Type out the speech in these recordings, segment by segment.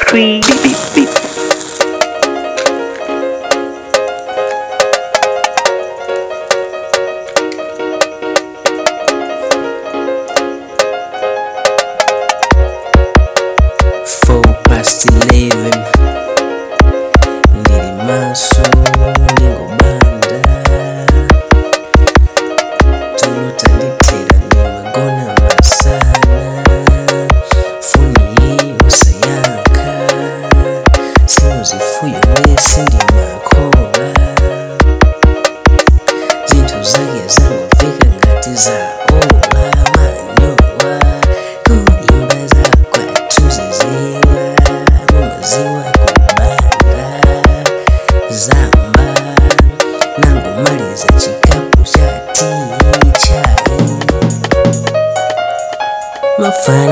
tree. Beep, beep. Four past eleven ndili maso ndingobanda tulotandithera ndimagona masana foni osayankha simuzifuyo mwese ndimakhola zinthu zake zamuveka ngati za ola manyowa kuimba zakwathu ziziwa mumaziwa kubanda zamba nangomaliza chikapu cha tii chai mafana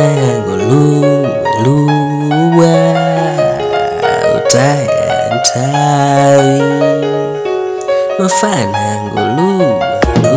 yangoluwa utaya ntawi mafana ngoluwa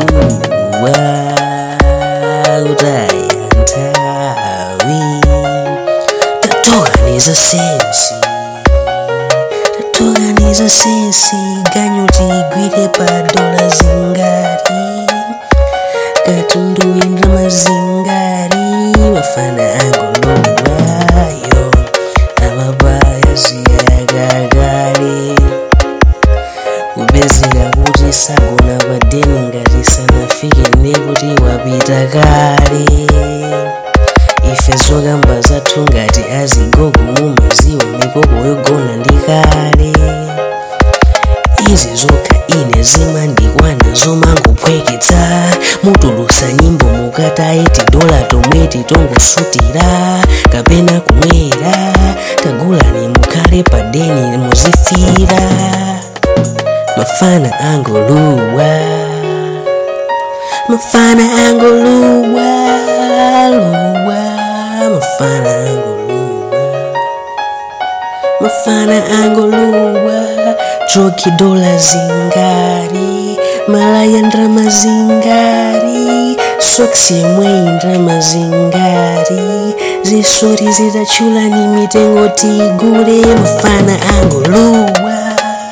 utaya ntawi tatoganiza sensi tatoganiza sensi ganyu tigwire pa dola zingari katundu indra mazingari mafana angoluwayo amabaya ziyagagale kubezera kuti sagona padeni ngati sanafike ndekuti wapita kale ife zokamba zathu ngati azigogo mumaziwa mikoko yogona ndi kale izi zokha ine zimandikwana zomangopweketsa mutulusa nyimbo mukatayi tidola tomwe titongosutira kapena kumwera tagulani mukhale padeni muzifira mafana angoluwa mafana angoluwa luwa mafana angoluwa mafana angoluwa joki dola zingari malaya ndrama zingari soksi yemwe ndrama zingari zisori zidachulani mitengo tigule mafana angoluwa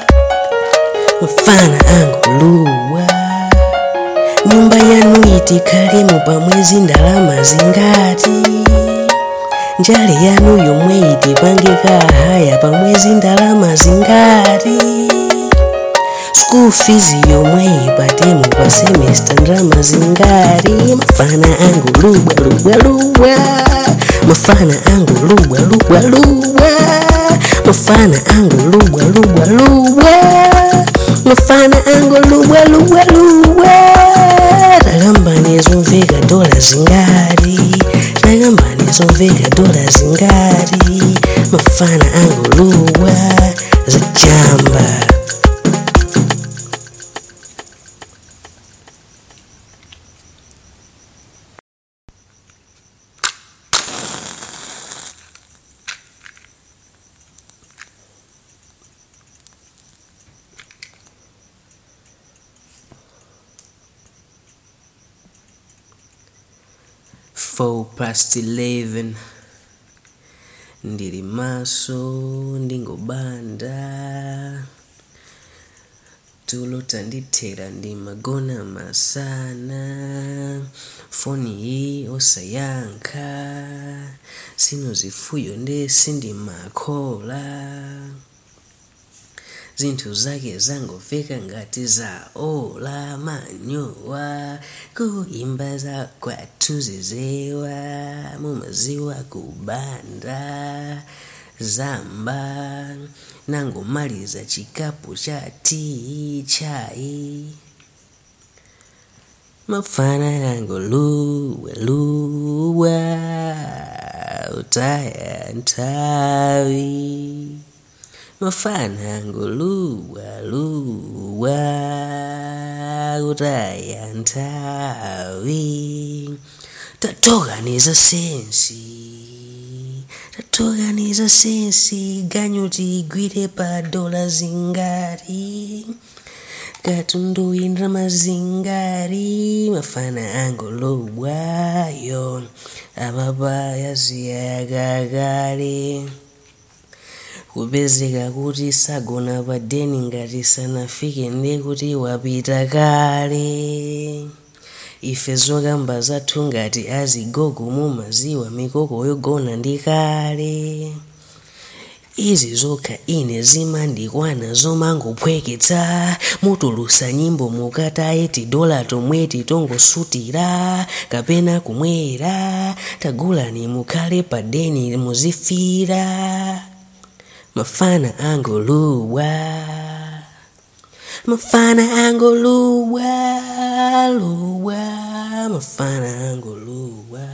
mafana angoluwa nyumba yanu itikhalemo pamwezi ndalama zingati njale yanu yomwe itipangika haya pamwezi ndalama zingati school fees yomwe ipatemo pa semester ndalama zingati mafana angu lubwa lubwa lubwa mafana angu lubwa lubwa lubwa mafana angu lubwa lubwa lubwa mafana angu lubwa lubwa lubwa takambani zomveka dola zingati takambani zomveka dola zingati mafana angu lubwa zachamba four past eleven ndili maso ndingobanda tulo tandithera ndimagona masana foni iyi osayankha sinuzifuyo ndesi ndimakhola zinthu zake zangomveka ngati za ola manyowa kuimba za kwathu zizewa mumaziwa kubanda zamba nangomaliza chikapu cha tii chai mafana yangoluwa luwa utaya ntawi mafana ngoluwa luwa utaya ntawi tatoganiza sensi tatoganiza sensi ganyu tigwire pa dola zingati katundu indra mazingari mafana angolobwayo amapaya ziyagagale kupezeka kuti sagona pa deni ngati sanafike ndi kuti wapita kale ife zokamba zathu ngati azigogo mumaziwa mikoko yogona ndi kale izi zokha ine zimandikwana zomangophweketsa mutulusa nyimbo mukataye tidola tomwe titongosutira kapena kumwera tagulani mukhale pa deni muzifira mafana angoluwa mafana angoluwa luwa mafana angoluwa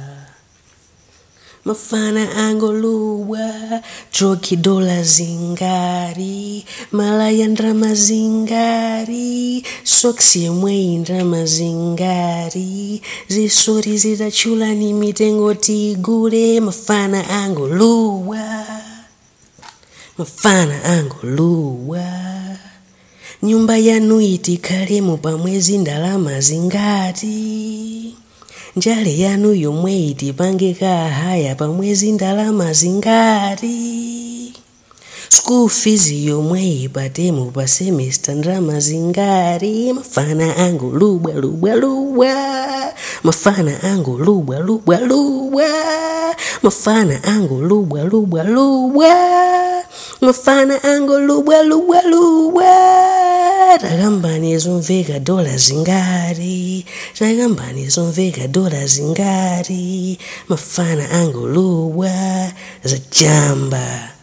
mafana angoluwa troki dola zingari malaya ndrama zingari soksi yemweyi ndrama zingari zisori zitachulani mitengo tigule mafana angoluwa mafana angoluwa nyumba yanu itikhalemo pamwezi ndalama zingati njale yanu yomwe itipangika haya pamwezi ndalama zingati school fees yomwe ipatemo pa semester ndalama zingati mafana angu lubwa lubwa lubwa mafana angu lubwa lubwa lubwa mafana angu lubwa lubwa lubwa mafana angu lubwa lubwa lubwa takambani zomveka dola zingati takambani zomveka dola zingati mafana angolubwa zachamba